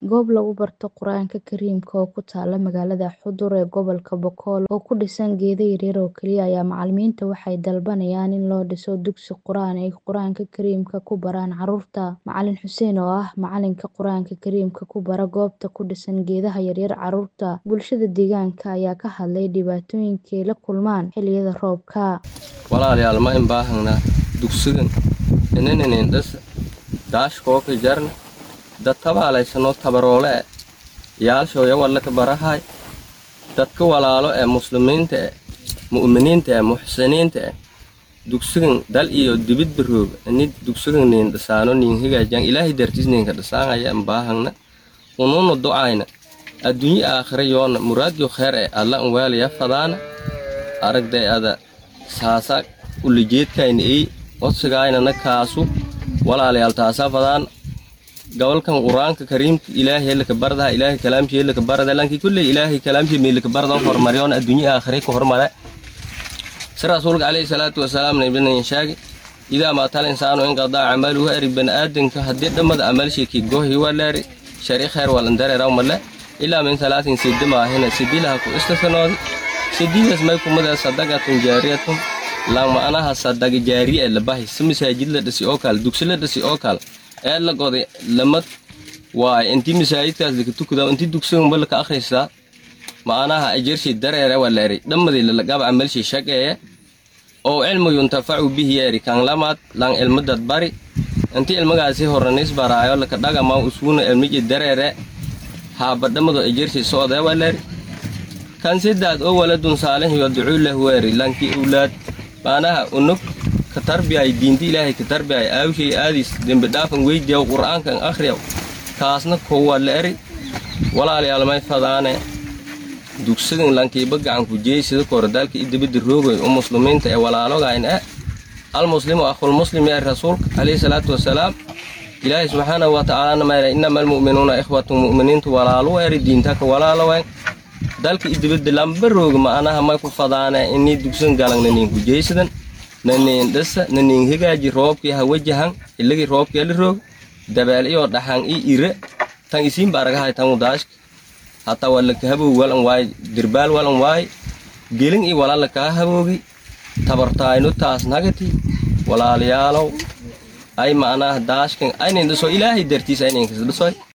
goob lagu barto Qur'aanka Kariimka oo ku taala magaalada Xudur ee gobolka Boqol oo ku dhisan geedo yaryar oo keliya ayaa macalimiinta waxay dalbanayaan in loo dhiso dugsi qur'aan ay Qur'aanka Kariimka ku baraan carruurta. Macalin Xuseen oo ah macalinka Qur'aanka Kariimka ku bara goobta ku dhisan geedaha yaryar carruurta, bulshada deegaanka ayaa ka hadlay dhibaatooyinka ay la kulmaan xilliyada roobka. walaalayaal ma in baahanaa dugsigan inanan indhas daashkoo ka jarna dad tabaalaysanoo tabaroole e yaalshooya walla ka barahay dadka walaalo ee muslimiinta e mu'miniinta e muxsiniinta e dugsigan dal iyo dibid barooga ini dugsigan niin dhisaano niin hagaajiyan ilaahay dartiis niinka dhisaanaya in baahangna unuuna ducayna adduunye aakhira yoona muraadyo kheer e alla in waalaya fadaana aragday ada saasa ulijeedkayna ey codsigaynana kaasu walaalayaal taasaa fadaan gobolkan qur-aanka kariimka ilaahay laka bardaha ilaahay kalaamshee laka barada lankii kulley ilaahay kalaamshee mee laka barda hormaryoona adduunye aakhire ka hormare si rasuulka calayhi salaatu wasalaam nabinan shaagi idaa maatal insaanu inqadaa camaluhu eri baniaadanka haddii dhammada amalshiki gohi waleeri shari kheer walandareeraw male ilaa min salaatin sidi maahina sidilaha ku istasanoodi sidiidas may kumada sadaqatun jaariyatun lang ma'anaha sadaga jaariye ee labahi si masaajid la dhisi oo kale dugsi la dhisi oo kale ee la goday lamad waay intii masaajidkaas laka tukadaa intii dugsiganba laka akhrisaa ma'anaha ajarshi dareere waleeri dhammadii lalagaba camalshi shaqeeye oo cilmu yuntafacu bihi yeeri kan lamaad lang ilmadad bari intii ilmagaasi horanis baraayo laka dhagama usuuna ilmiji dareere haaba dhammado ajarshi socdee waleeri kan sidaad oo waladun saalix yadcuu lahu weeri lankii owlaad maanaha unug ka tarbiyay diinta ilaahay ka tarbiyay aawshay aadis dembi dhaafan weydiyaw qur'aankan akhriyaw kaasna kowa la eri walaalayaal may fadaane dugsigan lankiiba gacanku jeey sida koordaalka i dibadda roogay oo muslimiinta ee walaalogayn e almuslimu akhulmuslim ee rasuulka calayhi salaatu wasalaam ilaahay subxaanahu wa tacaalana mayra innama almu'minuuna ikhwatun mu'miniintu walaalu eri diintaka walaalowayn dalka idibadda lamba rooga ma'anaha may ku fadaane inii dugsan galan naniinku jeysadan naniin dhisa naniin hagaaji roobkii ha wajahan ilagii roobkee la roog dabeel iyo dhaxan i ire tan isiinba aragahay tan udaashka hataa waa laka haboog walan waay dirbaal walan waay gelin i walaa lakaa haboogi tabartaayno taas nagati walaalayaalow ay ma'anaha daashkan aynayn dhiso ilaahay dartiis aynayn kas dhisoy